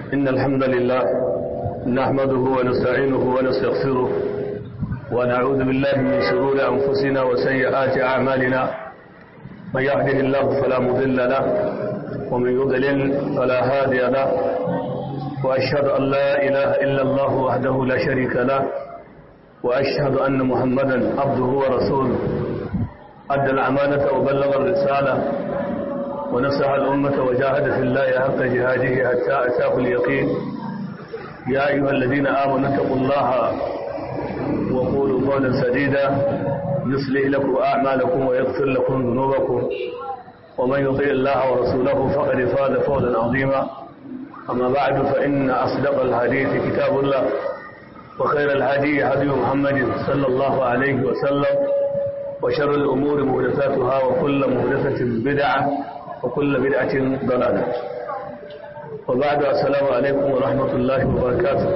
إن الحمد لله نحمده ونستعينه ونستغفره ونعوذ بالله من شرور أنفسنا وسيئات أعمالنا من يهده الله فلا مضل له ومن يضلل فلا هادي له وأشهد أن لا إله إلا الله وحده لا شريك له وأشهد أن محمدا عبده ورسوله أدى الأمانة وبلغ الرسالة ونصح الأمة وجاهد في الله حق جهاده حتى أتاه اليقين يا أيها الذين آمنوا اتقوا الله وقولوا قولا سديدا يصلح لكم أعمالكم ويغفر لكم ذنوبكم ومن يطيع الله ورسوله فقد فاز فوزا عظيما أما بعد فإن أصدق الحديث كتاب الله وخير الهدي هدي محمد صلى الله عليه وسلم وشر الأمور محدثاتها وكل محدثة بدعة وكل بدعة ضلالة وبعد السلام عليكم ورحمة الله وبركاته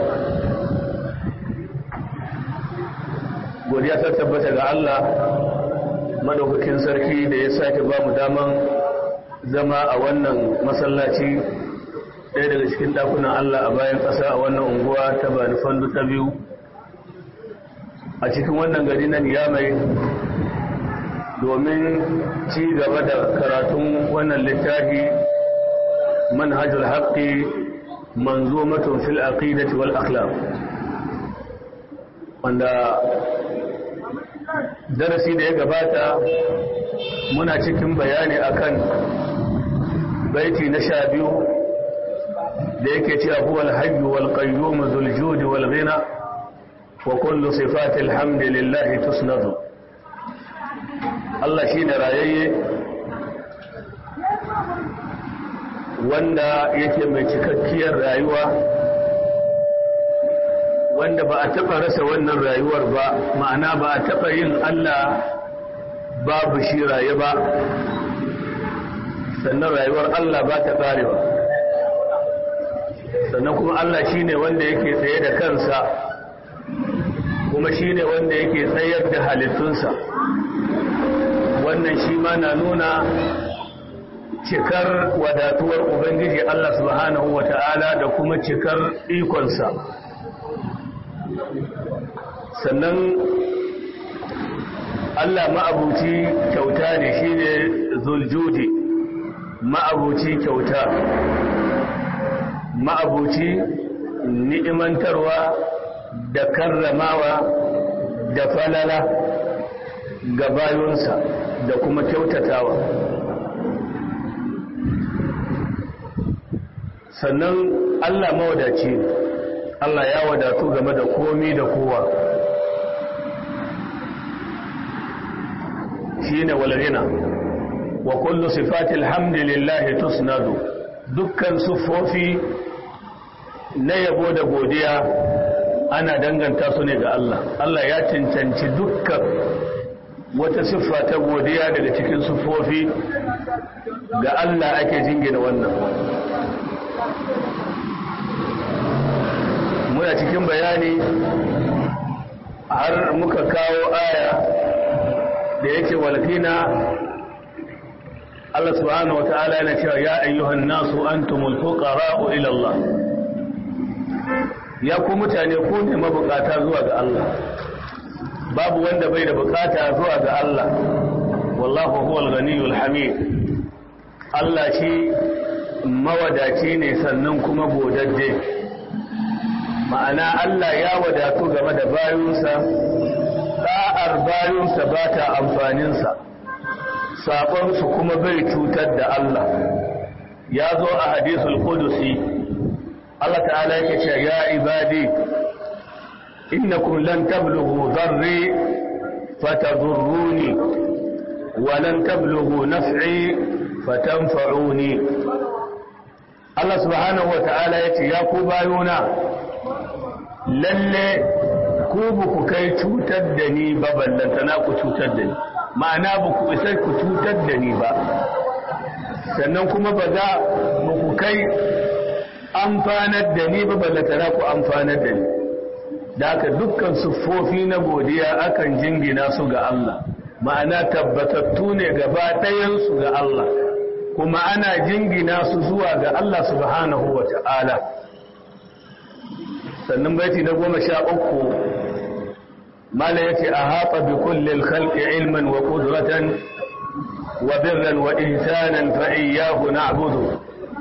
godiya ta tabbata ga Allah madaukakin sarki da ya sake ba mu daman zama a wannan masallaci ɗaya daga cikin ɗakunan Allah a bayan ƙasa a wannan unguwa ta bani fandu ta biyu a cikin wannan gari na niyamai domin ci gaba da karatun wannan littafi manhajul haqqi manzumatun fil aqidati wal akhlaq wanda darasi da ya gabata muna cikin bayani akan baiti na sha biyu da yake cewa huwal hayyu wal qayyum dhul judi wal ghina wa kullu sifatil hamdillahi tusnadu Allah shine rayayye wanda yake mai cikakkiyar rayuwa wanda ba a taɓa rasa wannan rayuwar ba ma'ana ba a taɓa yin Allah babu shi raye ba sannan rayuwar Allah ba ta ƙarewa sannan kuma Allah shi ne wanda yake tsaye da kansa kuma shi ne wanda yake tsayar da halittunsa wannan shi ma na nuna cikar wadatuwar Ubangiji Allah subhanahu wa ta'ala da kuma cikar ikonsa sannan Allah ma'abuci kyauta ne shi ne zuljudi ma'abuci kyauta ma'abuci ni'imantarwa da karramawa da falala ga bayunsa da kuma kyautatawa sannan Allah mawadaci ne Allah ya wadatu game da komi da kowa shine walghina wa kullu sifatil hamdilillahi tusnadu dukkan sufofi na yabo da godiya ana danganta su ne ga Allah Allah ya cancanci dukkan wata siffa ta godiya daga cikin sufofi ga Allah ake jingina wannan muna cikin bayani har muka kawo aya da yake walfina Allah subhanahu wa ta'ala yana cewa ya ayyuhan nasu antumul fuqara'u ila Allah ya ku mutane ku ne mabukata zuwa ga Allah babu wanda bai da bukata zuwa ga Allah wallahu huwal ghaniyul hamid Allah shi mawadaci ne sannan kuma godadde ma'ana Allah ya wadatu game da bayunsa ɗa'ar bayunsa ba ta amfaninsa saƙonsu kuma bai cutar da Allah ya zo a hadisul kudusi Allah ta'ala yake ce ya ibadi innakum lan tablughu dharri fatadurruni wa lan tablughu naf'i fatanfa'uni Allah subhanahu wa ta'ala yace ya ku bayuna lalle ku ba ku kai cutar da ni ba ballantana ku cutar da ni ma'ana ba ku isa ku cutar da ni ba sannan kuma ba za ba ku kai amfanar da ni ba ballantana ku amfanar da ni da haka dukkan siffofi na godiya akan jingina su ga Allah ma'ana tabbatattu ne gaba ɗayansu ga Allah kuma ana jingina su zuwa ga Allah subhanahu wa ta'ala sannan baiti na goma sha uku mala yace a haɓa bi kullil khalqi ilman wa qudratan wa birran wa ihsanan fa iyyahu na'budu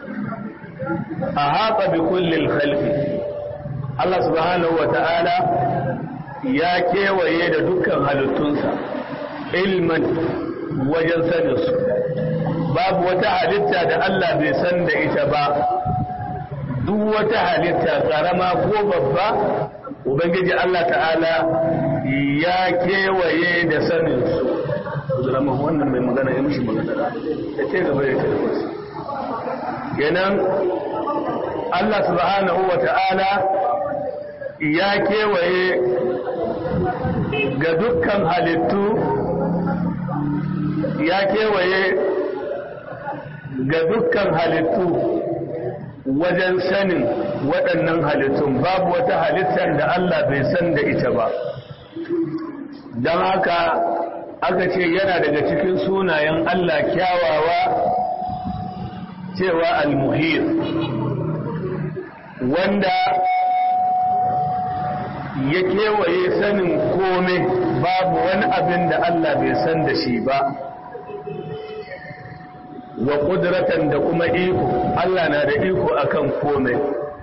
a haɓa bi kullil khalqi Allah subhanahu wa ta'ala ya kewaye da dukkan halittunsa ilman wajen saninsu babu wata halitta da Allah bai san da ita ba duk wata halitta karama ko babba ubangiji Allah ta'ala ya kewaye da saninsu zama wannan mai magana ya mishi magana ya ce gaba ya ce kenan Allah subhanahu wa ta'ala ya kewaye ga dukkan halittu ya kewaye ga dukkan halittu wajen sanin waɗannan halittun babu wata halittar da Allah bai san da ita ba don haka aka ce yana daga cikin sunayen Allah kyawawa cewa al-muhir wanda ya kewaye sanin kome babu wani abin da Allah bai san da shi ba wa ƙudratan da kuma iko Allah na da iko akan kome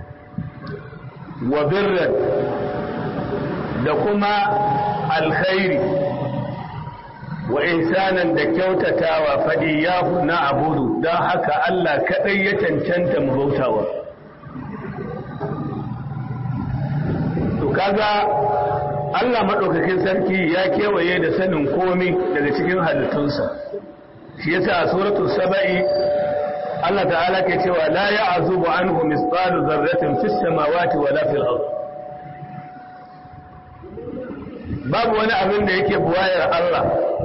wa birran da kuma alkhairi wa ihsanan da kyautatawa faɗi ya na abudu don haka Allah kaɗai ya cancanta mu bautawa to kaga Allah maɗaukakin sarki ya kewaye da sanin komi daga cikin halittunsa shi yasa a suratul saba'i Allah ta'ala ke cewa la ya'zubu anhu misqalu dharratin fis samawati wala fil ard babu wani abin da yake buwayar Allah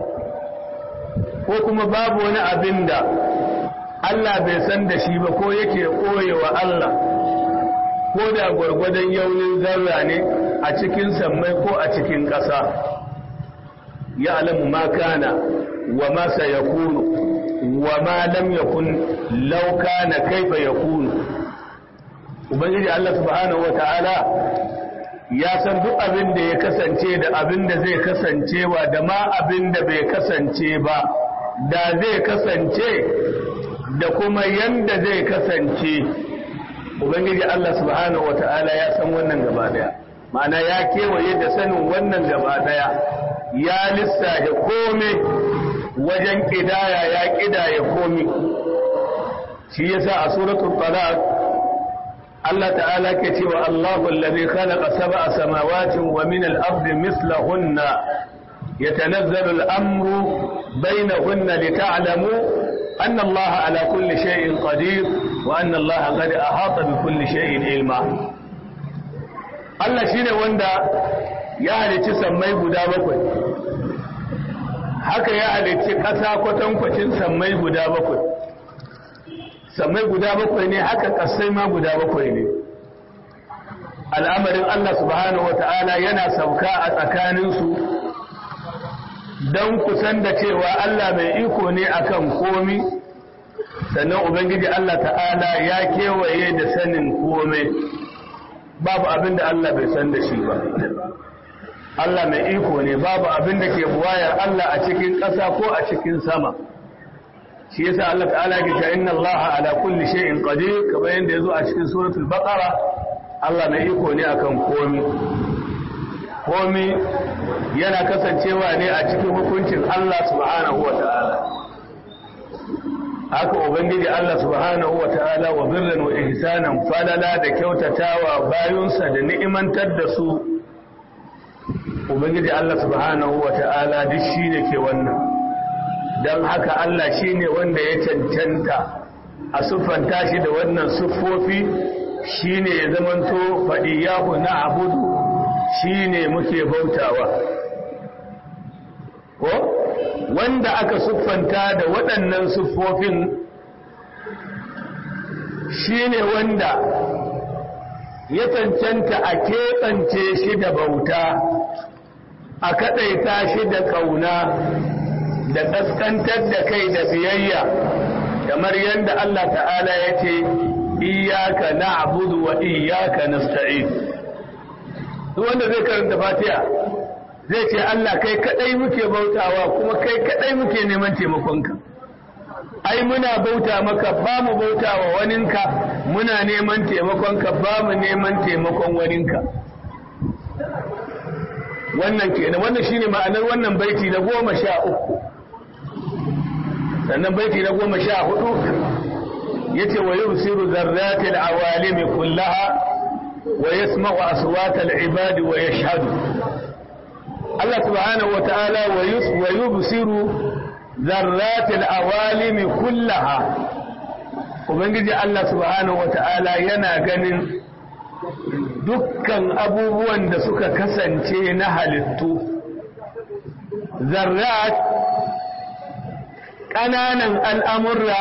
ko kuma babu wani abin da Allah bai san da shi ba ko yake koyewa Allah ko da gwargwadon yaunin zarra ne a cikin sammai ko a cikin ƙasa ya alamu ma kana wa ma sayakunu wa ma lam yakun law kana kaifa yakunu ubangiji Allah subhanahu wata'ala ya san duk abin da ya kasance da abin da zai kasancewa da ma abin da bai kasance ba da zai kasance da kuma yanda zai kasance ubangiji Allah subhanahu wata'ala ya san wannan gaba daya ma'ana ya kewaye da sanin wannan gaba daya ya lissafe kome wajen kidaya ya kidaya komi shi yasa a suratul talaq Allah ta'ala ke cewa Allahu allazi khalaqa sab'a samawati wa min al-ardi mithlahunna yatanazzalu al-amru bainahunna lita'lamu أن الله على كل شيء قدير وأن الله قد أحاط بكل شيء علما Allah shine wanda ya halicci sammai guda bakwai haka ya halicci ƙasa kwatankwacin sammai guda bakwai sammai guda bakwai ne haka ƙasai ma guda bakwai ne al'amarin Allah subhanahu wata'ala yana sauka a tsakaninsu don kusan da cewa Allah mai iko ne akan komi sannan Ubangiji Allah ta'ala ya kewaye da sanin komai babu abin da Allah bai san da shi ba Allah mai iko ne babu abin da ke buwayar Allah a cikin ƙasa ko a cikin sama shi yasa Allah ta'ala ke ta inna Allah ala kulli shay'in qadir kamar yadda yazo a cikin suratul baqara Allah mai iko ne akan komi komi yana kasancewa ne a cikin hukuncin Allah subhanahu wa ta'ala haka ubangiji Allah subhanahu wa ta'ala wa birran wa ihsanan falala da kyautatawa bayunsa da ni'imantar da su ubangiji Allah subhanahu wa ta'ala duk shine ke wannan don haka Allah shine wanda ya cancanta a siffanta shi da wannan siffofi shine ya zamanto faɗiyahu na abudu shine muke bautawa ko wanda aka siffanta da waɗannan siffofin shine wanda ya cancanta a keɓance shi da bauta a kaɗaita shi da ƙauna da ƙaskantar da kai da biyayya kamar yadda Allah ta'ala ya ce iyaka na'budu wa iyaka nasta'in duk wanda zai karanta fatiha zai ce Allah kai kadai muke bautawa kuma kai kadai muke neman taimakonka ai muna bauta maka ba mu bautawa waninka muna neman taimakonka ba mu neman taimakon waninka wannan kenan wannan shine ma'anar wannan baiti na goma sha uku sannan baiti na goma sha hudu yace wa yubsiru zarratil awalimi kullaha wa yasma'u aswatal ibadi wa yashhadu Allah subhanahu wa ta'ala wa yubsiru zarratil awalimi kullaha ubangiji Allah subhanahu wa ta'ala yana ganin dukkan abubuwan da suka kasance na halittu zarrat ƙananan al'amurra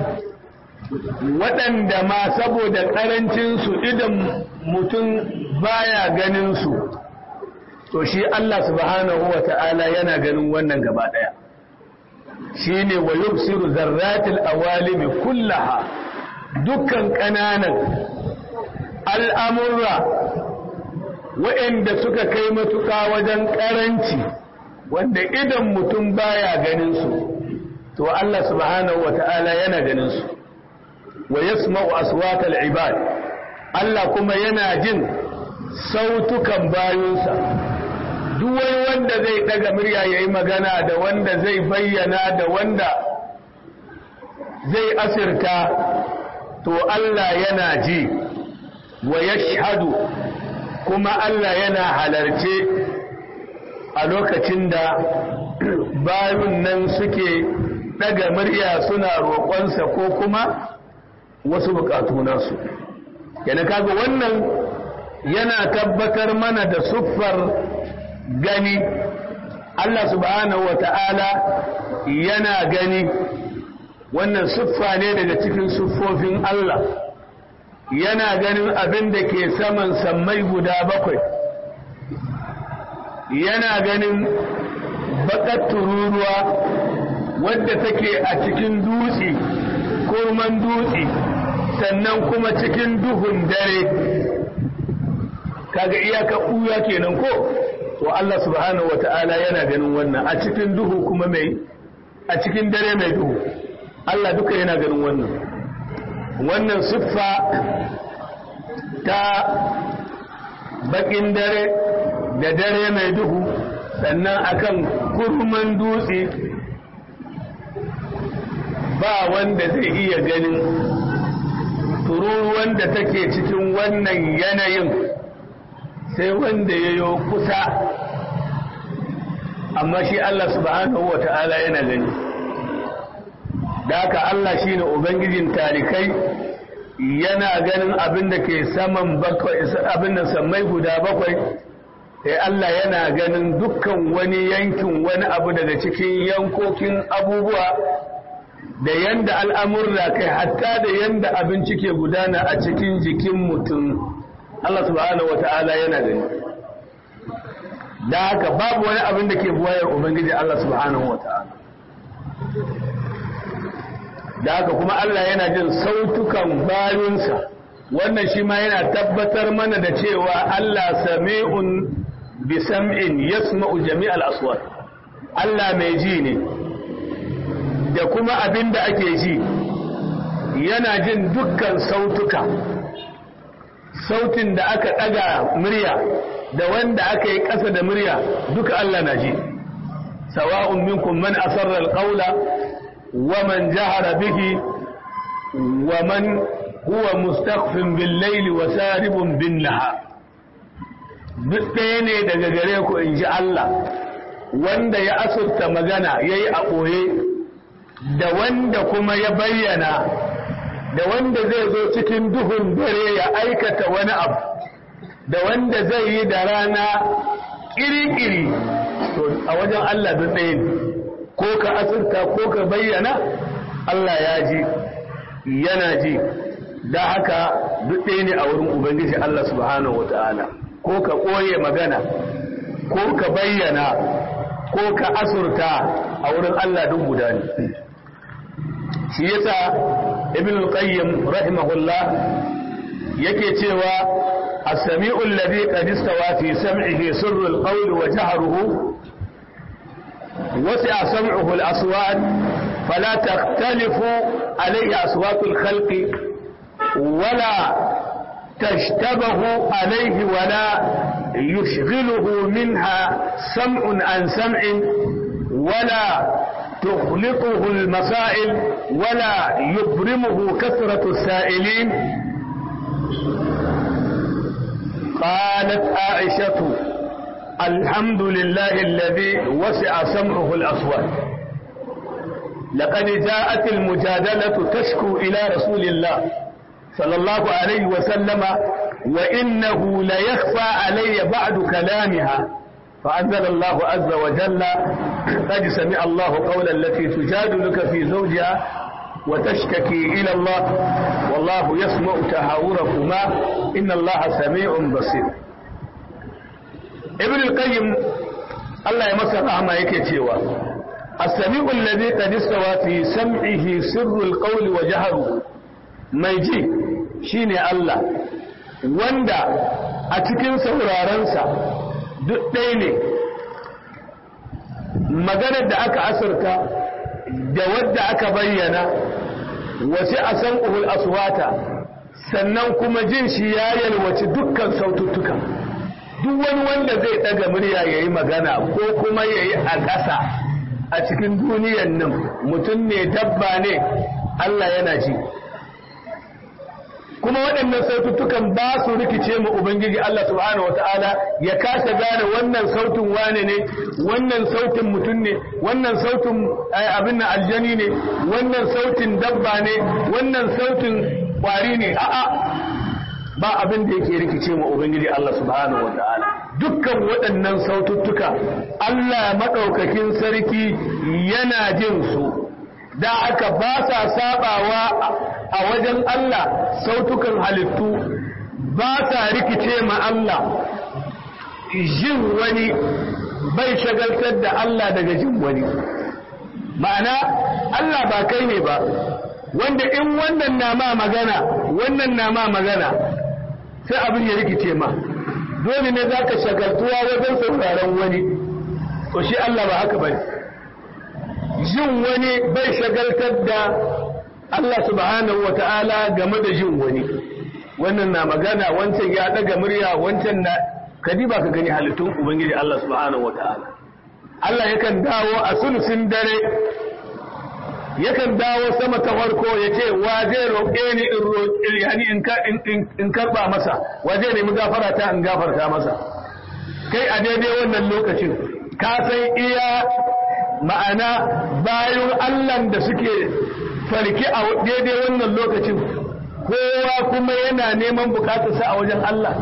waɗanda ma saboda ƙarancinsu idan mutum baya ganinsu to shi Allah subhanahu wa ta'ala yana ganin wannan gaba ɗaya shi ne wa yubsiru zarratil awalimi kullaha dukkan ƙananan al'amurra waɗanda suka kai matuƙa wajen ƙaranci wanda idan mutum baya ganinsu to Allah subhanahu wa ta'ala yana ganinsu wa yasma'u aswatal ibad Allah kuma yana jin sautukan bayunsa duk wani wanda zai daga murya yayi magana da wanda zai bayyana da wanda zai asirta to Allah yana ji wa yashhadu kuma Allah yana halarce a lokacin da bayun nan suke daga murya suna roƙonsa ko kuma wasu bukatu nasu yana kaga wannan yana tabbatar mana da siffar gani Allah subhanahu wata'ala yana gani wannan siffa ne daga cikin siffofin Allah yana ganin abin da ke saman sammai guda bakwai yana ganin bakar tururuwa wadda take a cikin dutse kurman dutse sannan kuma cikin duhun dare kaga iyaka ɓuya kenan ko to Allah subhanahu wata'ala yana ganin wannan a cikin duhu kuma mai a cikin dare mai duhu Allah duka yana ganin wannan wannan siffa ta bakin dare da dare mai duhu sannan akan kurman dutse ba wanda zai iya ganin tururuwan da take cikin wannan yanayin sai wanda ya yi kusa amma shi Allah subhanahu wa ta'ala yana gani da haka Allah shi ne Ubangijin talikai yana ganin abin da ke saman bakwai abin da sammai guda bakwai sai Allah yana ganin dukkan wani yankin wani abu daga cikin yankokin abubuwa da yanda al'amurra kai hatta da yanda abinci ke gudana a cikin jikin mutum Allah subhanahu wa ta'ala yana gani da haka babu wani abin da ke buwayar Ubangiji Allah subhanahu wa ta'ala da haka kuma Allah yana jin sautukan bayunsa wannan shi ma yana tabbatar mana da cewa Allah sami'un bi sam'in yasma'u jami'al aswat Allah mai ji ne da kuma abin da ake ji yana jin dukkan sautuka sautin da aka ɗaga murya da wanda aka yi ƙasa da murya duka Allah na ji sawa'un minkum man asarra alqawla wa man jahara bihi wa man huwa mustakhfin bil layli wa saribun bin nahar duk ɗaya ne daga gare ku in ji Allah wanda ya asurta magana yayi a ɓoye da wanda kuma ya bayyana da wanda zai zo cikin duhun dare ya aikata wani abu da wanda zai yi da rana ƙiri-ƙiri to a wajen Allah duk ɗaya ne ko ka asirta ko ka bayyana Allah ya ji yana ji da haka duk ɗaya ne a wurin Ubangiji Allah subhanahu wata'ala ko ka ɓoye magana ko ka bayyana ko ka asurta a wurin Allah duk guda ne shi yasa ibn al-qayyim rahimahullah yake cewa السميع الذي قد استوى في سمعه سر القول وجهره وسع سمعه الأصوات فلا تختلف عليه أصوات الخلق ولا تشتبه عليه ولا يشغله منها سمع عن سمع ولا تخلطه المسائل ولا يبرمه كثرة السائلين قالت عائشة الحمد لله الذي وسع سمعه الأصوات لقد جاءت المجادلة تشكو إلى رسول الله صلى الله عليه وسلم وإنه ليخفى علي بعد كلامها فأنزل الله عز وجل قد سمع الله قول التي تجادلك في زوجها وتشتكي إلى الله والله يسمع تهاوركما إن الله سميع بصير ابن القيم الله يمسك رحمه yake cewa السميع الذي قد استوى في سمعه سر القول وجهره mai ji shine Allah wanda a cikin saurarensa duk ɗaya ne maganar da aka asirta da wadda aka bayyana wasu a san uhul aswata sannan kuma jin shi ya yalwaci dukkan saututtuka duk wani wanda zai ɗaga murya ya yi magana ko kuma ya yi a ƙasa a cikin duniyan nan mutum ne dabba ne Allah yana ji kuma waɗannan saututtukan ba su rikice mu Ubangiji Allah subhanahu wata'ala ya kasa gane wannan sautin wane ne wannan sautin mutum ne wannan sautin abin na aljani ne wannan sautin dabba ne wannan sautin kwari ne a'a ba abin da yake rikice mu Ubangiji Allah subhanahu wata'ala dukkan waɗannan saututtuka Allah maɗaukakin sarki yana jin su da aka ba sa sabawa a wajen Allah sautukan halittu ba sa rikice ma Allah jin wani bai shagaltar da Allah daga jin wani ma'ana Allah ba kai ne ba wanda in wannan na ma magana wannan na ma magana sai abin ya rikice ma dole ne za ka shagaltuwa wajen sauraron wani to shi Allah ba haka bane jin wani bai shagaltar da Allah subhanahu wa ta'ala game da jin wani wannan na magana wancan ya daga murya wancan na kadi ba ka gani halittun ubangiji Allah subhanahu wa ta'ala Allah yakan dawo a sulusin dare yakan dawo sama ta farko ya ce wa zai roƙe ni in in karɓa masa wa zai nemi gafara ta in gafarta masa kai a daidai wannan lokacin ka san iya ma'ana bayan Allah da suke farki a daidai wannan lokacin kowa kuma yana neman bukatarsa a wajen Allah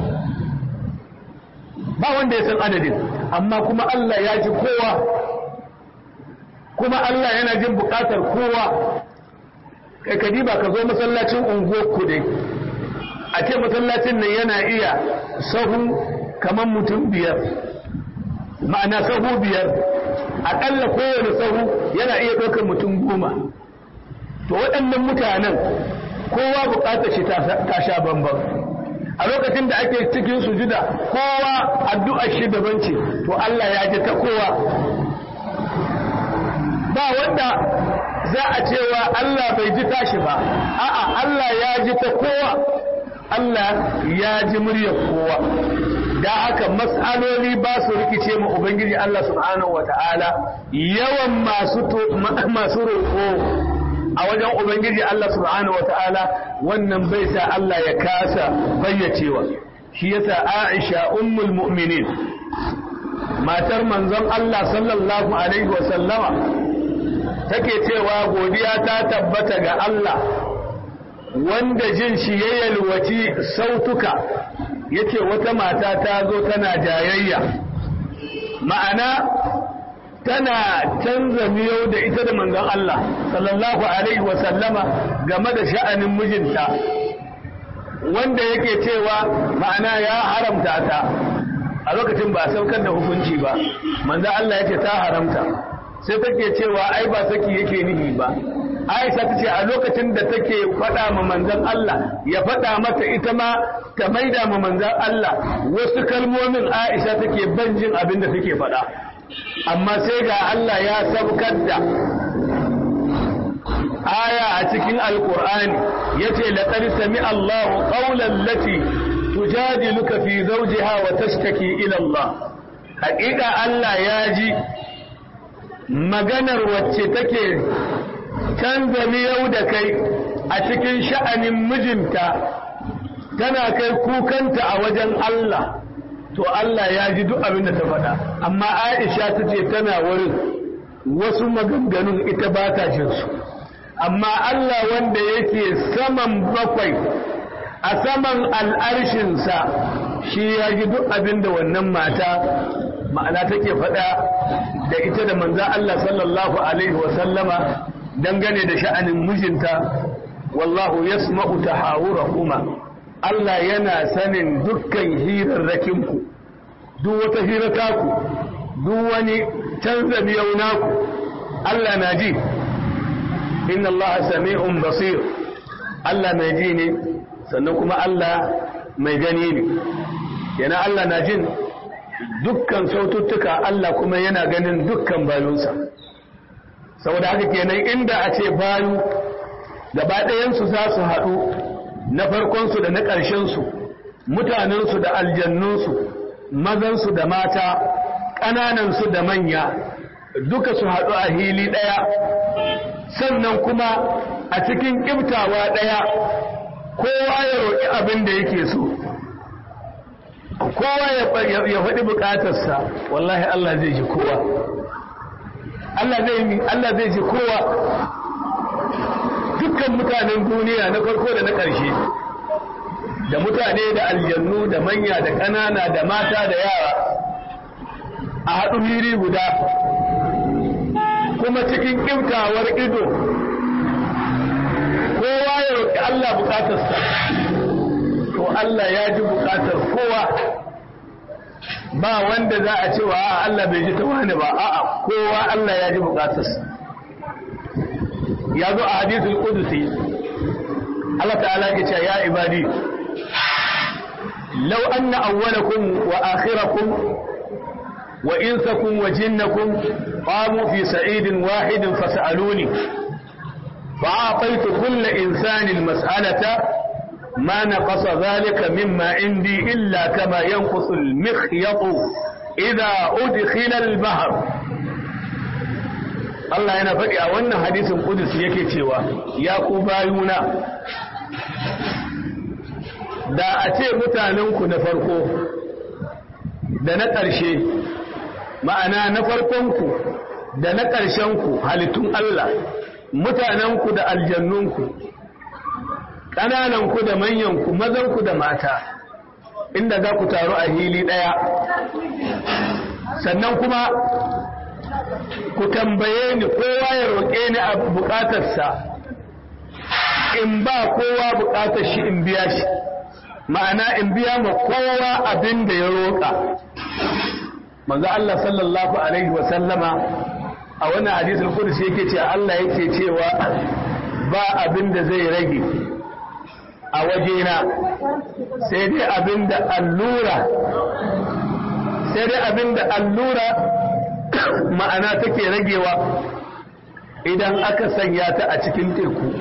ba wanda ya san adadin amma kuma Allah ya ji kowa kuma Allah yana jin bukatar kowa kai ka ba ka zo masallacin unguwarku dai a ce masallacin nan yana iya sahu kamar mutum biyar ma'ana sahu biyar aƙalla kowane sahu yana iya ɗaukar mutum goma to waɗannan mutanen kowa buƙatar shi ta sha bambam a lokacin da ake cikin sujuda kowa addu'ar shi daban ce to Allah ya ji ta kowa ba wanda za a cewa Allah bai ji tashi ba a'a Allah ya ji ta kowa Allah ya ji muryar kowa da haka mas'aloli ba su rikice mu ubangiji Allah subhanahu wata'ala yawan masu masu roƙo a wajen ubangiji Allah subhanahu wata'ala wannan bai sa Allah ya kasa bayyacewa shi yasa Aisha ummul mu'minin matar manzon Allah sallallahu alaihi wa sallama take cewa godiya ta tabbata ga Allah wanda jin shi ya yalwaci sautuka yace wata mata ta zo tana jayayya ma'ana tana canza miyau da ita da manzon Allah sallallahu alaihi wa sallama game da sha'anin mijinta wanda yake cewa ma'ana ya haramta ta a lokacin ba saukar da hukunci ba manzon Allah yace ta haramta sai take cewa ai ba saki yake nihi ba Aisha ta ce a lokacin da take faɗa ma manzan Allah ya faɗa mata ita ma ta maida ma manzan Allah wasu kalmomin Aisha take ban jin abin da take faɗa amma sai ga Allah ya sabkar da aya a cikin alkur'ani yace laqad sami Allahu qawlan lati tujadiluka fi zawjiha wa tashtaki ila Allah haƙiƙa Allah ya ji maganar wacce take canza miyau da kai a cikin sha'anin mijinta tana kai kukanta a wajen Allah to Allah ya ji duk abin da ta faɗa amma Aisha ta ce tana wurin wasu maganganun ita ba ta jinsu amma Allah wanda yake saman bakwai a saman al'arshinsa shi ya ji duk abin da wannan mata ma'ana take faɗa da ita da manzan Allah sallallahu Alaihi wasallama dangane da sha'anin mijinta wallahu yasma'u tahawura kuma Allah yana sanin dukkan hirarrakinku duk wata hirataku duk wani canza miyau naku Allah na ji inna Allah sami'un basir Allah mai ji ne sannan kuma Allah mai gani ne yana Allah na jin dukkan saututtuka Allah kuma yana ganin dukkan bayunsa saboda haka kenan inda a ce bayu gaba ɗayansu za su haɗu na farkonsu da na ƙarshensu mutanensu da aljannunsu mazansu da mata ƙananansu da manya duka su haɗu a hili ɗaya sannan kuma a cikin ƙibtawa ɗaya kowa ya roƙi abin da yake so kowa ya faɗi buƙatarsa wallahi Allah zai ji kowa Allah zai Allah zai ji kowa dukkan mutanen duniya na farko da na ƙarshe da mutane da aljannu da manya da ƙanana da mata da yara a haɗu hiri guda kuma cikin ƙiftawar ido kowa ya roƙi Allah buƙatarsa to Allah ya ji buƙatar kowa ba wanda za a cewa a Allah bai ji ta wani ba a'a kowa Allah ya ji buƙatarsa ya zo a hadithul qudusi Allah ta'ala ke cewa ya ibadi law anna awwalakum wa akhirakum wa insakum wa jinnakum qamu fi sa'idin wahidin fas'aluni فأعطيت كل إنسان المسألة ما نقص ذلك مما عندي إلا كما ينقص المخيط إذا أدخل البحر Allah yana faɗi a wannan hadisin Qudus yake cewa ya ku bayuna da a ce mutanenku na farko da na ƙarshe ma'ana na farkonku da na ƙarshenku halittun Allah mutanenku da aljannunku ƙanananku da manyanku mazanku da mata inda za ku taru a hili ɗaya sannan kuma ku tambaye ni kowa ya roƙe ni a buƙatarsa in ba kowa buƙatar shi in biya shi ma'ana in biya ma kowa abin da ya roƙa manzo Allah sallallahu alaihi wa sallama a wannan hadisul qudsi yake cewa Allah yake cewa ba abin da zai rage a wajena sai dai abin da allura sai dai abin da allura ma'ana take ragewa idan aka sanya ta a cikin teku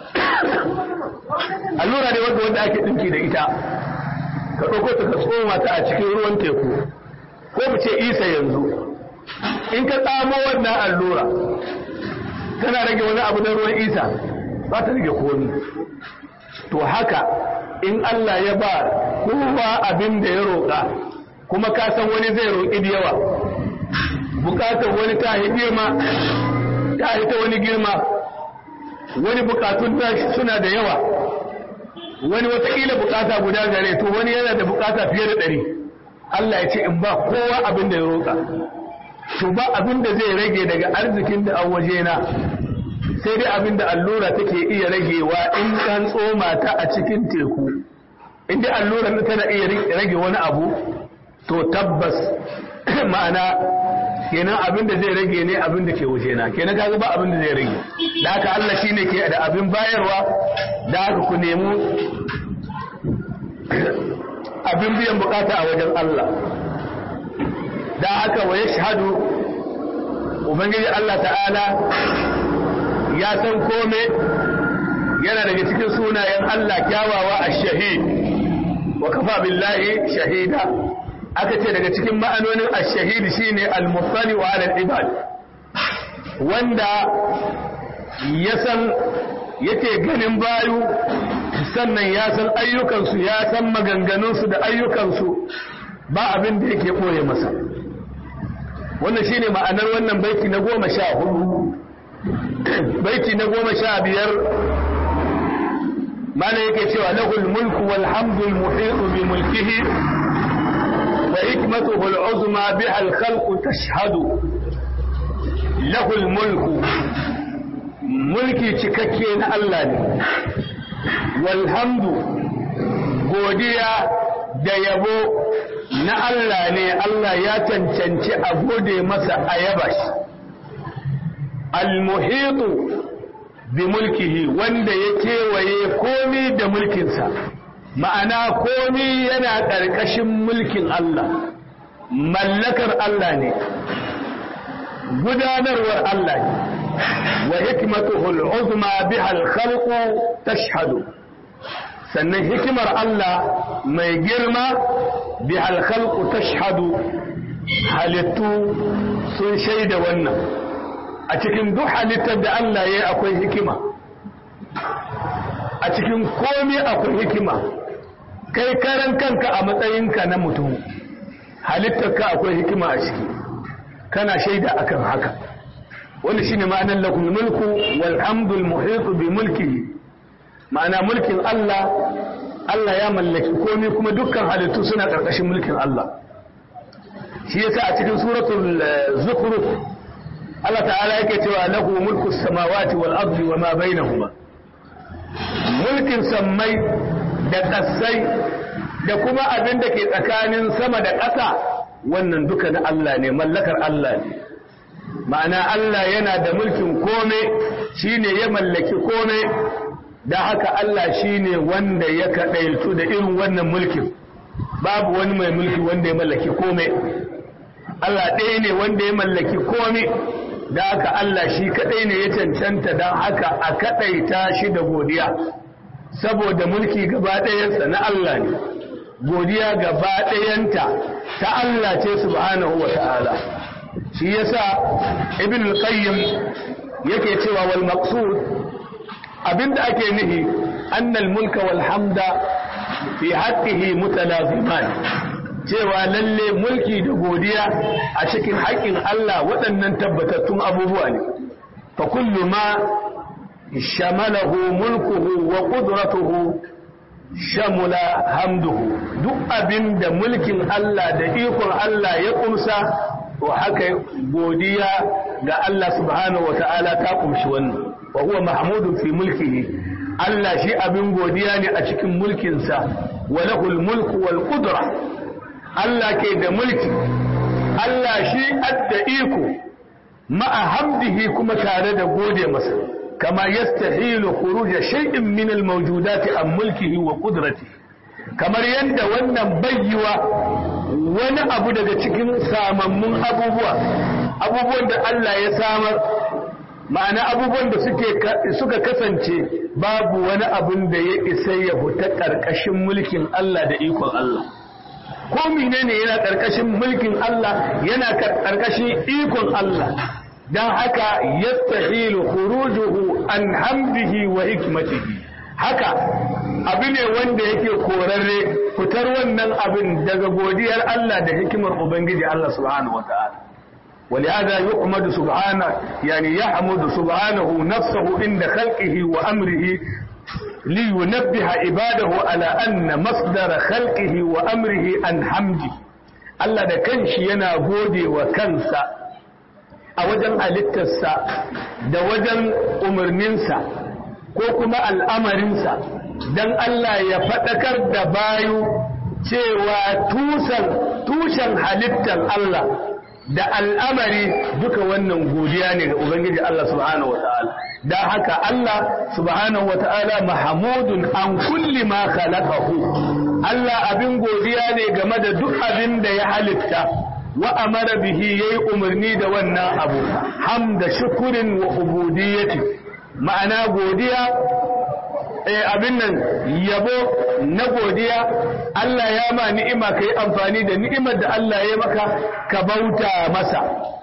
allura ne wanda wanda ake dinki da ita ka ɗauko ta ka tsoma ta a cikin ruwan teku ko mu ce isa yanzu in ka tsamo wannan allura tana rage wani abu na ruwan isa ba ta rage komi to haka in Allah ya ba kowa abin da ya roƙa kuma ka san wani zai roƙi da yawa bukatar wani ta yi girma ta yi ta wani girma wani bukatun suna da yawa wani watakila bukata guda gare to wani yana da bukata fiye da ɗari Allah ya ce in ba kowa abin da ya roƙa to ba abin da zai rage daga arzikin da an waje na sai dai abin da allura take iya ragewa in kan tsoma ta a cikin teku in dai allura tana iya rage wani abu to tabbas ma'ana kenan abin da zai rage ne abin da ke wuce na kenan kaga ba abin da zai rage da haka Allah shine ke da abin bayarwa da haka ku nemi abin biyan bukata a wajen Allah da haka wa yashhadu ubangiji Allah ta'ala ya san kome yana daga cikin sunayen Allah kyawawa ash-shahid wa kafa billahi shahida aka ce daga cikin ma'anonin ash-shahid shine al-muttali wa 'ala al-ibad wanda ya san yake ganin bayu sannan ya san ayyukansu ya san maganganunsu da ayyukansu ba abin da yake ɓoye masa wannan shine ma'anar wannan baiti na goma sha hudu baiti na goma sha biyar mana yake cewa lahul mulku wal hamdul muhitu bi mulkihi wa hikmatuhu al uzma biha al khalqu tashhadu lahul mulku mulki cikakke na Allah ne walhamdu godiya da yabo na Allah ne Allah ya cancanci a gode masa a yaba shi almuhitu bi mulkihi wanda ya kewaye komi da mulkinsa ma'ana komi yana ƙarƙashin mulkin Allah mallakar Allah ne gudanarwar Allah ne وحكمته العظمى بها الخلق تشهد sannan hikimar Allah mai girma bi alkhalqu tashhadu halittu sun shaida wannan a cikin duk halittar da Allah ya akwai hikima a cikin komai akwai hikima kai karan kanka a matsayinka na mutum halittarka akwai hikima a ciki kana shaida akan haka wanda shine ma'anar lakum mulku wal hamdul muhitu bi mulkihi ma'ana mulkin Allah Allah ya mallaki komai kuma dukkan halittu suna karkashin mulkin Allah shi yasa a cikin suratul zukhruf Allah ta'ala yake cewa lahu mulku samawati wal ardi wa ma bainahuma mulkin sammai da kasai da kuma abin da ke tsakanin sama da ƙasa wannan duka na Allah ne mallakar Allah ne ma'ana Allah yana da mulkin kome shine ya mallaki kome da haka Allah shine wanda ya kaɗaitu da irin wannan mulkin babu wani mai mulki wanda ya mallaki kome Allah ɗaya ne wanda ya mallaki kome da haka Allah shi kaɗai ne ya cancanta don haka a kaɗaita shi da godiya saboda mulki gaba ɗayansa na Allah ne godiya gaba ɗayanta ta Allah ce subhanahu wa ta'ala shi yasa ibn al-qayyim yake cewa wal maqsud abinda ake nihi annal mulka wal hamda fi haqqihi mutalaziman cewa lalle mulki da godiya a cikin haƙƙin Allah waɗannan tabbatattun abubuwa ne fa kullu ma shamalahu mulkuhu wa qudratuhu shamula hamduhu duk abinda mulkin Allah da ikon Allah ya kumsa to haka godiya ga Allah subhanahu wa ta'ala ta kumshi wannan wa huwa mahmudun fi mulkihi Allah shi abin godiya ne a cikin mulkinsa wa lahul mulku wal qudra Allah ke da mulki Allah shi adda iko ma'a hamdihi kuma tare da gode masa kama yastahilu khuruj shay'in min al mawjudati an mulkihi wa qudratihi kamar yadda wannan bayyiwa wani abu daga cikin samammun abubuwa abubuwan da Allah ya samar ma'ana abubuwan da suka kasance babu wani abun da ya isa ya fita ƙarƙashin mulkin Allah da ikon Allah ko menene yana ƙarƙashin mulkin Allah yana ƙarƙashin ikon Allah don haka yastahilu khurujuhu an hamdihi wa hikmatihi haka abu ne wanda yake korarre fitar wannan abin daga godiyar Allah da hikimar Ubangiji Allah subhanahu wa ta'ala ولهذا يحمد سبحانه يعني يحمد سبحانه نفسه عند خلقه وأمره لينبه عباده على أن مصدر خلقه وأمره عن حمده Allah da kanshi yana gode wa kansa a wajen halittarsa da wajen umarninsa ko kuma al'amarinsa don Allah ya faɗakar da bayu cewa tusan tushen halittar Allah da al'amari duka wannan godiya ne ga Ubangiji Allah subhanahu wata'ala da haka Allah subhanahu wata'ala mahamudun an kulli ma khalaqahu Allah abin godiya ne game da duk abin da ya halitta wa amara bihi yayi umarni da wannan abu hamda shukurin wa ubudiyyati ma'ana godiya abin nan yabo na godiya Allah ya ma ni'ima ka yi amfani da ni'imar da Allah ya maka ka bauta masa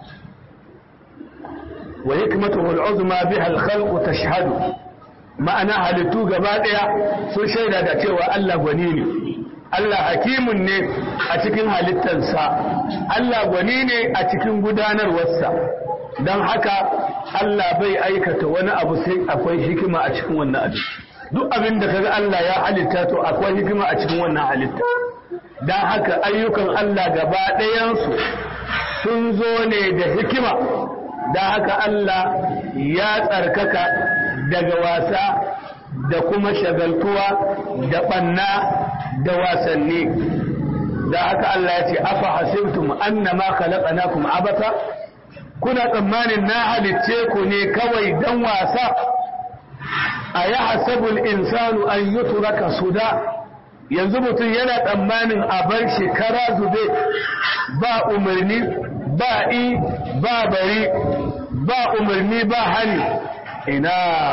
wa hikmatuhu al'uzma biha al-khalqu tashhadu ma'ana halittu gaba daya sun shaida da cewa Allah gwani ne Allah hakimun ne a cikin halittarsa Allah gwani ne a cikin gudanarwarsa don haka Allah bai aikata wani abu sai akwai hikima a cikin wannan abu duk abin da kaga Allah ya halitta to akwai hikima a cikin wannan halitta don haka ayyukan Allah gaba ɗayansu sun zo ne da hikima don haka Allah ya tsarkaka daga wasa da kuma shagaltuwa da ɓanna da wasanni da haka Allah ya ce afa hasibtum annama khalaqnakum abata kuna tsammanin na halicce ku ne kawai dan wasa a ya hasabul insanu an yutraka suda yanzu mutum yana tsammanin a bar shekara zube ba umarni ba i ba bari ba umarni ba hani ina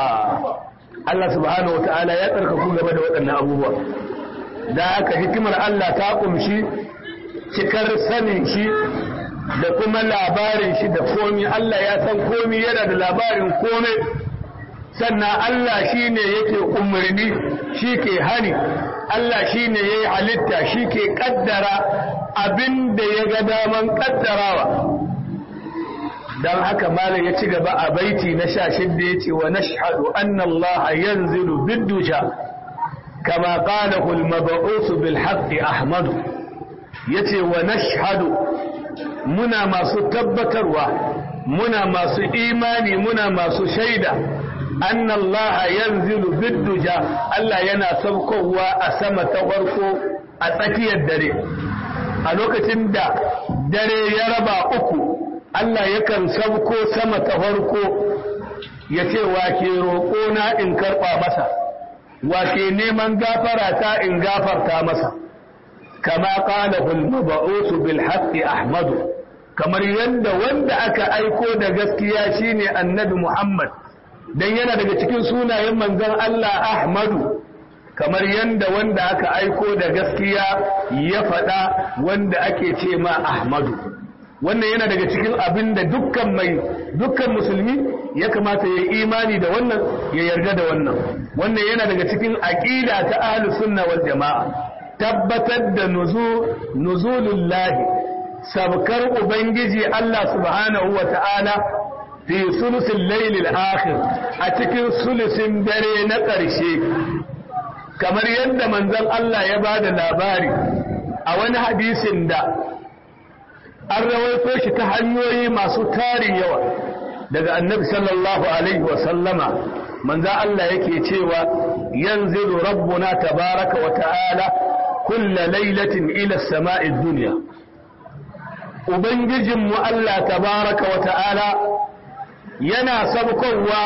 Allah subhanahu wata'ala ya tsarkaku game da waɗannan abubuwa da haka hikimar Allah ta kumshi cikar sanin shi da kuma labarin shi da komi Allah ya san komi yana da labarin komai sannan Allah shi ne yake umarni shi ke hani Allah shi ne ya yi halitta shi ke kaddara abin da ya ga daman kaddarawa don haka malam ya ci gaba a baiti na sha shidda ya ce wa nashhadu anna Allah yanzilu biddusha kama qalahu al-mab'us bil haqqi ahmad yace wa nashhadu muna masu tabbatarwa muna masu imani muna masu shaida anna Allah yanzilu bidduja Allah yana saukowa a sama ta farko a tsakiyar dare a lokacin da dare ya raba uku Allah yakan sauko sama ta farko ya ce wake roƙona in karɓa masa wake neman gafara ta in gafarta masa kama qala bil mab'us bil haqqi ahmadu kamar yadda wanda aka aiko da gaskiya shine annabi Muhammad dan yana daga cikin sunayen manzon Allah Ahmadu kamar yadda wanda aka aiko da gaskiya ya faɗa wanda ake ce ma Ahmadu wannan yana daga cikin abin da dukkan mai dukkan musulmi ya kamata ya yi imani da wannan ya yarda da wannan wannan yana daga cikin aqida ta ahlus sunna wal jamaa tabbatar da nuzulullahi sabkar ubangiji Allah subhanahu wa ta'ala fi sulusin lailil akhir a cikin sulusin dare na ƙarshe kamar yadda manzon Allah ya ba da labari a wani hadisin da an rawaito shi ta hanyoyi masu tarin yawa daga annabi sallallahu alaihi wa sallama manzon Allah yake cewa yanzilu rabbuna tabaraka wa ta'ala kulla lailatin ila as-sama'i dunya ubangijinmu Allah tabaraka wa ta'ala yana sabkowa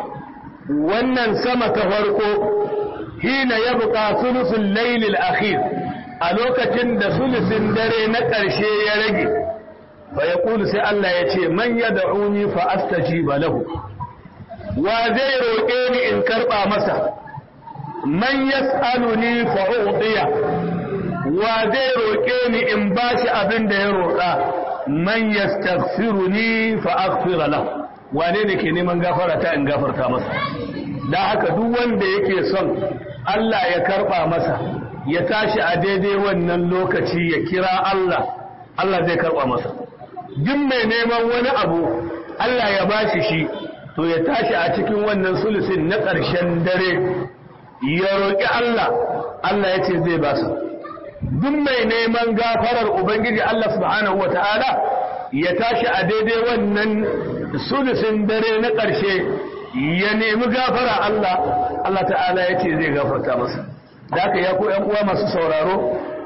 wannan sama ta farko hina ya buƙa sulusun lailil akhir a lokacin da sulusin dare na ƙarshe ya rage fa ya sai Allah ya ce man ya da'uni fa astajiba lahu wa zai roƙe ni in karɓa masa man yas'aluni fa u'tiya wa zai roƙe ni in bashi abin da ya roƙa man yastaghfiruni fa aghfira lahu wane ne ke neman gafara ta in gafarta masa da haka duk wanda yake son Allah ya karba masa ya tashi a daidai wannan lokaci ya kira Allah Allah zai karba masa duk mai neman wani abu Allah ya bashi shi to ya tashi a cikin wannan sulusin na ƙarshen dare ya roƙi Allah Allah ya ce zai basa duk mai neman gafarar ubangiji Allah subhanahu wata'ala ya tashi a daidai wannan sulusin dare na ƙarshe ya nemi gafara Allah Allah ta'ala ya ce zai gafarta masa da aka ya ko ‘yan uwa masu sauraro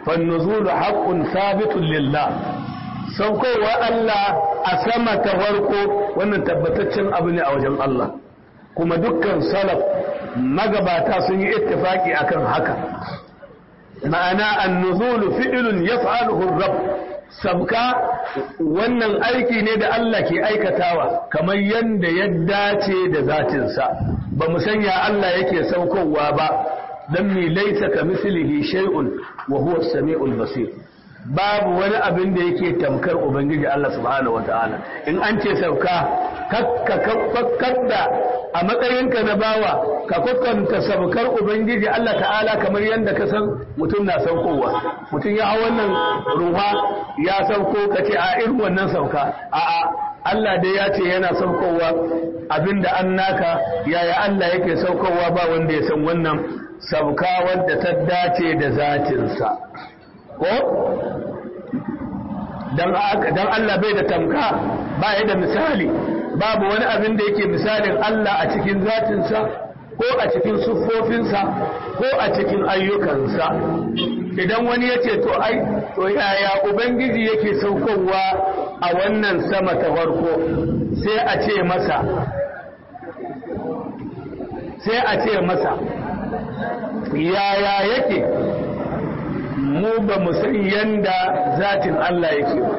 fannuzulu haqqun sabitun lillah saukowa Allah a sama ta farko wannan tabbataccen abu ne a wajen Allah kuma dukkan salaf magabata sun yi ittifaki akan haka ma'ana annuzulu fi'lun yaf'aluhu rabb sabka wannan aiki ne da Allah ke aikatawa kamar yanda ya dace da zatinsa ba mu sanya Allah yake saukowa ba dan mi laysa kamislihi shay'un wa huwa as-sami'ul basir babu wani abin da yake tamkar ubangiji Allah subhanahu wataala in an ce sauka kakka kakkada a matsayinka na bawa ka kwakwanta saukar ubangiji Allah ta'ala kamar yadda ka san mutum na saukowa mutum ya hau wannan ruwa ya sauko ka ce a irin wannan sauka a'a Allah dai ya ce yana saukowa abinda an naka yaya Allah yake saukowa ba wanda ya san wannan sauka wadda ta dace da zatinsa ko dan Allah bai da tamka ba ya da misali babu wani abin da yake misalin Allah a cikin zatinsa ko a cikin siffofinsa ko a cikin ayyukansa idan wani ya ce to ai to yaya ubangiji yake saukowa a wannan sama ta farko sai a ce masa sai a ce masa yaya yake mu ba mu san yanda zatin Allah yake ba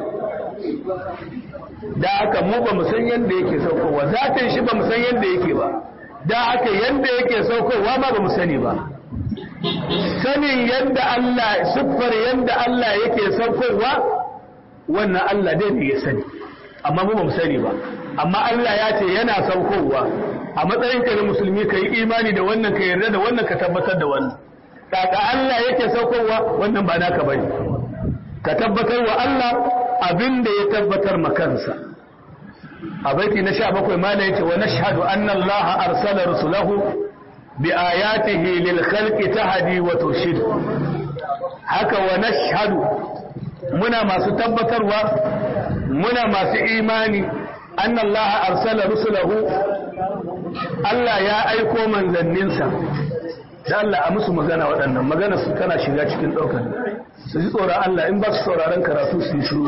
da aka mu ba mu san yanda yake saukowa zatin shi ba mu san yanda yake ba da aka yanda yake saukowa ma ba mu sani ba sanin yanda Allah siffar yanda Allah yake saukowa wannan Allah dai ne ya sani amma mu ba mu sani ba amma Allah ya ce yana saukowa a matsayin ka na musulmi ka yi imani da wannan ka yarda da wannan ka tabbatar da wannan daga Allah yake saukowa wannan ba naka bane ka tabbatar wa Allah abin da ya tabbatar makansa a baiti na 17 mala yace wa nashhadu anna Allah arsala rusulahu bi ayatihi lil khalqi tahdi wa turshid haka wa nashhadu muna masu tabbatarwa muna masu imani anna Allah arsala rusulahu Allah ya aiko manzanninsa da Allah a musu magana waɗannan magana su tana shiga cikin ɗaukar su ji tsoron Allah in ba su sauraron karatu su yi shiru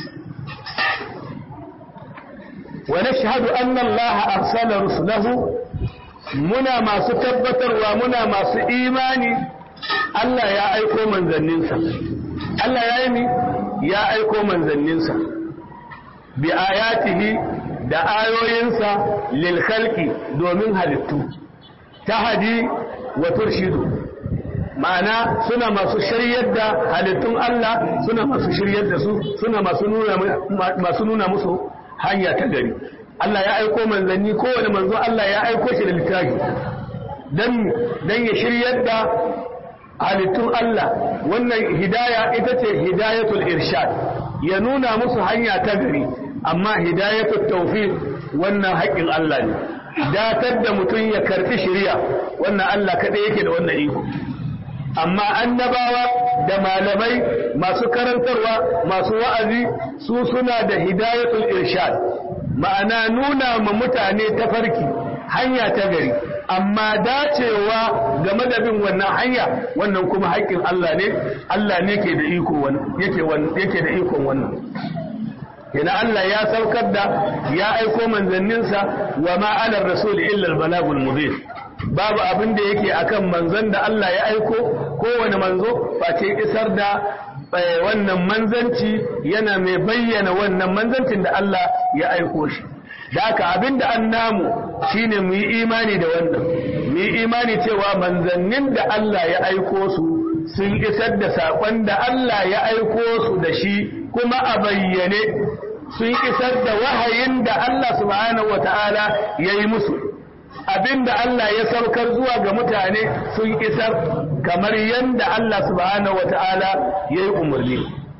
wa nashhadu anna Allah arsala rusulahu muna masu tabbatarwa muna masu imani Allah ya aiko manzanninsa Allah ya yi mi ya aiko manzanninsa bi ayatihi da ayoyinsa lil khalqi domin halittu tahadi wa turshidu ma'ana suna masu shiryar da halittun Allah suna masu shiryar da su suna masu nuna masu nuna musu hanya ta gari Allah ya aiko manzanni kowane manzo Allah ya aiko shi da littafi dan dan ya shiryar da halittun Allah wannan hidaya ita ce hidayatul irshad ya nuna musu hanya ta gari amma hidayatul tawfiq wannan haƙƙin Allah ne datar da mutum ya karfi shari'a wannan Allah kaɗai yake da wannan iko amma annabawa da malamai masu karantarwa masu wa'azi su suna da hidayatul irshad ma'ana nuna ma mutane tafarki hanya ta gari amma dacewa game da bin wannan hanya wannan kuma haƙƙin Allah ne Allah ne ke da iko yake da ikon wannan yana Allah ya saukar da ya aiko manzanninsa wa ma ala rasul illa al-balagul mubin babu abin da yake akan manzon da Allah ya aiko kowane manzo face isar da wannan manzanci yana mai bayyana wannan manzancin da Allah ya aiko shi da haka abin da an namu shine mu yi imani da wannan mu yi imani cewa manzannin da Allah ya aiko su sun isar da saƙon da Allah ya aiko su da shi kuma a bayyane sun isar da wahayin da Allah subhanahu wata'ala ya yi musu abinda Allah ya saukar zuwa ga mutane sun isar kamar yadda Allah subhanahu wata'ala ya yi umarni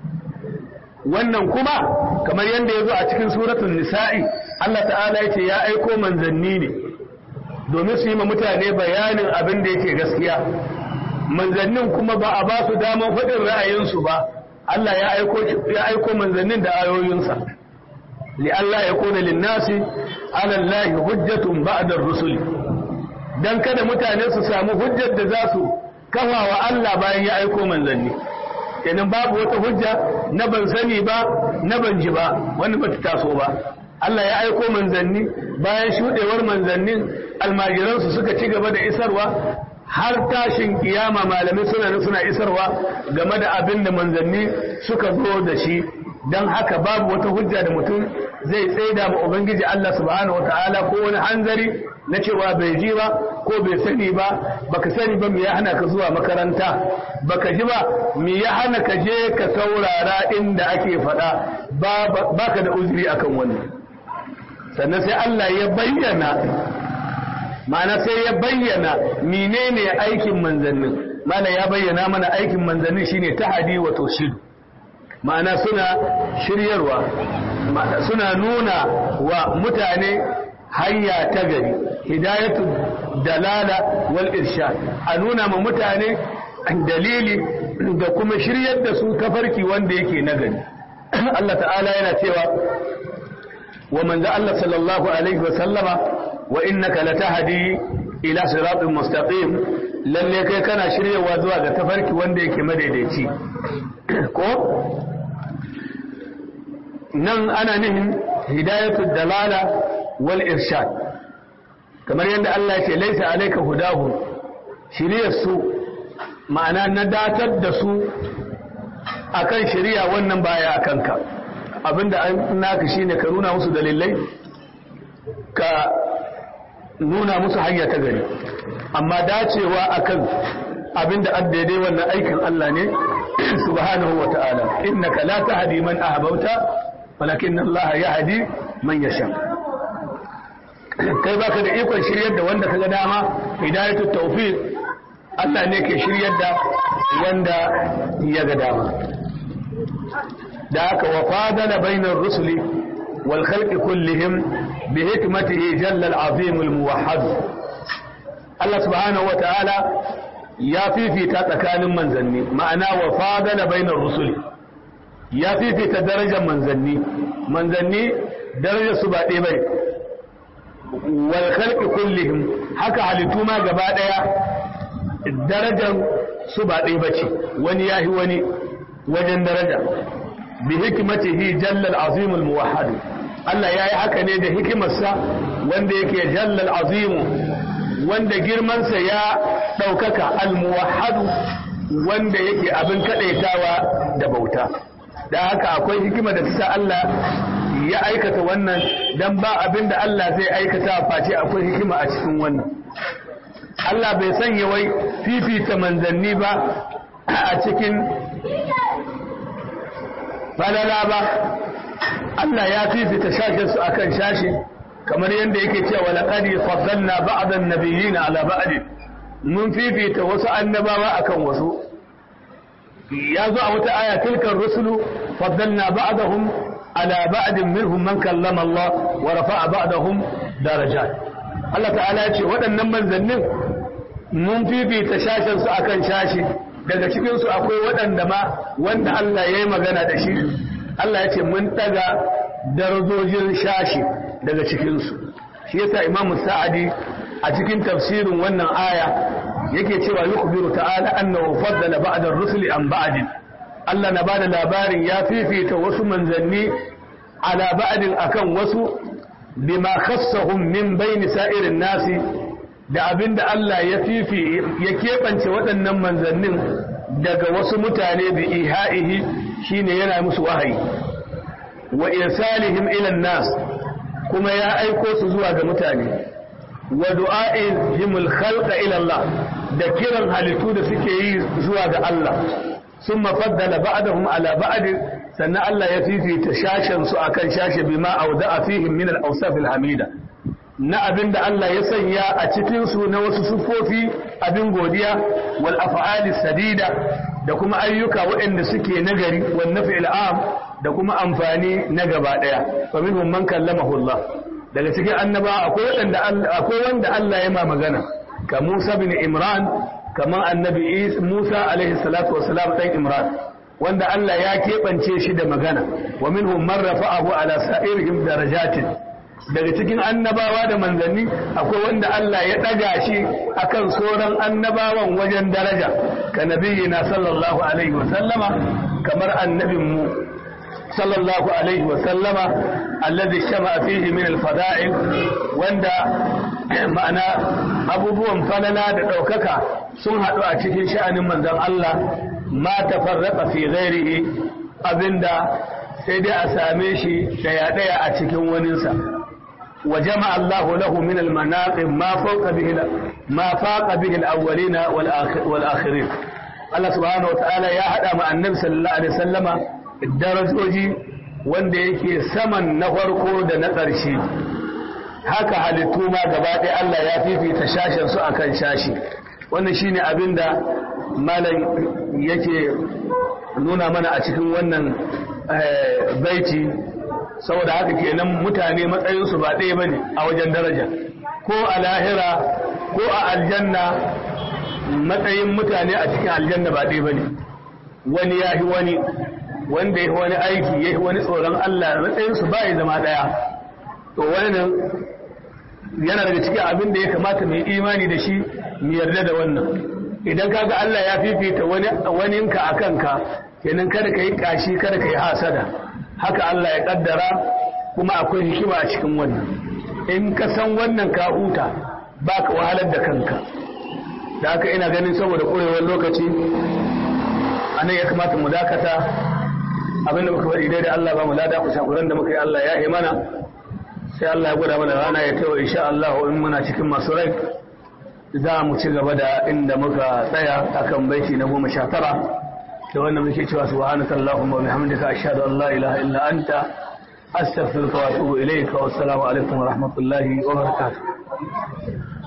wannan kuma kamar yadda ya zo a cikin suratun nisa'i Allah ta'ala ya ce ya aiko manzanni ne domin su yi ma mutane bayanin abin da yake gaskiya manzannin kuma ba a ba su damar faɗin ra'ayinsu ba Allah ya aiko ya aiko manzannin da ayoyinsa li Allah ya kona linnasi ala Allah hujjatun ba'da ar-rusul dan kada mutane su samu hujjar da za su kafa wa Allah bayan ya aiko manzanni kenan babu wata hujja na ban sani ba na ban ji ba wani bata taso ba Allah ya aiko manzanni bayan shudewar manzannin almajiransu suka ci gaba da isarwa har tashin kiyama malamai suna nan suna isarwa game da abin da manzanni suka zo da shi don haka babu wata hujja da mutum zai tsaida ma ubangiji Allah subhanahu wataala ko wani hanzari na cewa bai ji ba ko bai sani ba baka sani ba me ya hana ka zuwa makaranta baka ji ba me ya hana ka je ka saurara inda ake faɗa baka da uzuri akan wannan sannan sai Allah ya bayyana ma'ana sai ya bayyana menene aikin manzannin mana ya bayyana mana aikin manzannin shine tahadi wa toshidu ma'ana suna shiryarwa suna nuna wa mutane hanya ta gari hidayatu dalala wal irshad a nuna ma mutane dalili da kuma shiryar da su tafarki wanda yake na gari Allah ta'ala yana cewa wa manzo Allah sallallahu alaihi wa sallama wa innaka latahdi ila siratin mustaqim lalle kai kana shiryawa zuwa ga tafarki wanda yake madaidaici ko nan ana nihin hidayatul dalala wal irshad kamar yadda Allah ce laisa alayka hudahu shiriyar su ma'ana na datar da su akan shiriya wannan baya akan ka abinda an naka shine ka nuna musu dalilai ka nuna musu hanya ta gari amma dacewa akan abinda an daidai wannan aikin Allah ne subhanahu wa ta'ala innaka la tahdi man ahbabta walakin Allah yahdi man yasha kai baka da ikon shiryar da wanda kaga dama hidayatut tawfiq Allah ne ke shiryar da wanda ya ga dama da haka wa fadala bainar rusuli wal khalqi kullihim bi hikmatihi jalla al-azim al-muwahhad Allah subhanahu wa ta'ala ya fifita tsakanin manzanni ma'ana wa fadala bainar rusuli ya fifita darajar manzanni manzanni darajar su ba ɗaya bai wal khalqi kullihim haka halittu ma gaba ɗaya darajar su ba ɗaya bace wani yahi wani wajen daraja bi hikmatihi jalla al-azim al-muwahhad Allah yayi haka ne da hikimarsa wanda yake jalla al-azim wanda girmansa ya ɗaukaka al-muwahhad wanda yake abin kadaitawa da bauta da haka akwai hikima da ta Allah ya aikata wannan dan ba abin da Allah zai aikata face akwai hikima a cikin wannan Allah bai sanya wai fifita manzanni ba a cikin falala ba Allah ya fifita shashin su akan shashi kamar yadda yake cewa laqad faddalna ba'dan nabiyyin ala ba'd mun fifita wasu annabawa akan wasu ya zo a wata aya tilkar rusulu faddalna ba'dahum ala ba'd minhum man kallama Allah wa rafa'a ba'dahum darajat Allah ta'ala ya ce waɗannan manzannin mun fifita shashin su akan shashi daga cikin su akwai waɗanda ma wanda Allah ya yi magana da shi Allah ya ce mun daga darajojin shashi daga cikin su shi yasa Imam Sa'adi a cikin tafsirin wannan aya yake cewa yukhbiru ta'ala annahu faddala ba'da ar-rusuli an ba'd Allah na bada labarin ya fifita wasu manzanni ala ba'din akan wasu bima khassahum min bayni sa'irin nasi da abinda Allah ya fifi ya kebance waɗannan manzannin daga wasu mutane bi ihaihi shine yana musu wahayi wa irsalihim ila nas kuma ya aiko su zuwa ga mutane wa du'a'ihimul khalqa ila Allah da kiran halittu da suke yi zuwa ga Allah sun mafaddala ba'dahum ala ba'd sannan Allah ya fifita shashen su akan shashe bima awda'a fihim min al-awsaf al-hamida na abinda Allah ya sanya a cikin su na wasu sufofi abin godiya wal af'ali sadida da kuma ayyuka waɗanda suke nagari wan naf'il am da kuma amfani na gaba daya fa minhum man kallamahu Allah daga cikin annaba akwai wanda akwai wanda Allah ya ma magana ka Musa bin Imran kamar annabi Musa alaihi salatu wassalam dan Imran wanda Allah ya keɓance shi da magana wa minhum man rafa'ahu ala sa'irihim darajatin daga cikin annabawa da manzanni akwai wanda Allah ya ɗaga shi akan sauran annabawan wajen daraja ka nabiyina sallallahu alaihi wasallama kamar annabinmu sallallahu alaihi wasallama alladhi shama fihi min alfada'il wanda ma'ana abubuwan falala da ɗaukaka sun haɗu a cikin sha'anin manzon Allah ma tafarraqa fi ghairihi abinda sai dai a same shi daya daya a cikin waninsa wa jama'a Allahu lahu min al-manaqib ma fawqa bihi ma faqa bihi al-awwalina wal akhirin Allah subhanahu wa ta'ala ya hada ma annabi sallallahu alaihi wasallama darajoji wanda yake saman na farko da na ƙarshe haka halittu ma gaba ɗaya Allah ya fifita shashen su akan shashi wannan shine abinda malam yake nuna mana a cikin wannan baiti saboda haka kenan mutane matsayinsu ba ɗaya bane a wajen daraja ko a lahira ko a aljanna matsayin mutane a cikin aljanna ba ɗaya bane wani ya wani wanda ya wani aiki ya wani tsoron Allah matsayinsu ba ya zama ɗaya to wannan yana daga cikin abin da ya kamata mai imani da shi mu yarda da wannan idan kaga Allah ya fifita wani waninka a kanka kenan kada ka yi kashi kada ka yi hasada haka Allah ya kaddara kuma akwai hikima a cikin wannan in ka san wannan ka huta ba ka wahalar da kanka da haka ina ganin saboda ƙurewar lokaci a nan ya kamata mu dakata abinda muka faɗi dai da Allah ba mu lada ku shakuran da muka yi Allah ya yi mana sai Allah ya gwada mana rana ya tawo insha Allah in muna cikin masu rai za mu ci gaba da inda muka tsaya akan baiti na goma sha tara da wannan muke cewa subhanaka allahumma wa bihamdika ashhadu an la ilaha illa anta astaghfiruka wa atubu ilayka wa assalamu alaikum wa rahmatullahi wa barakatuh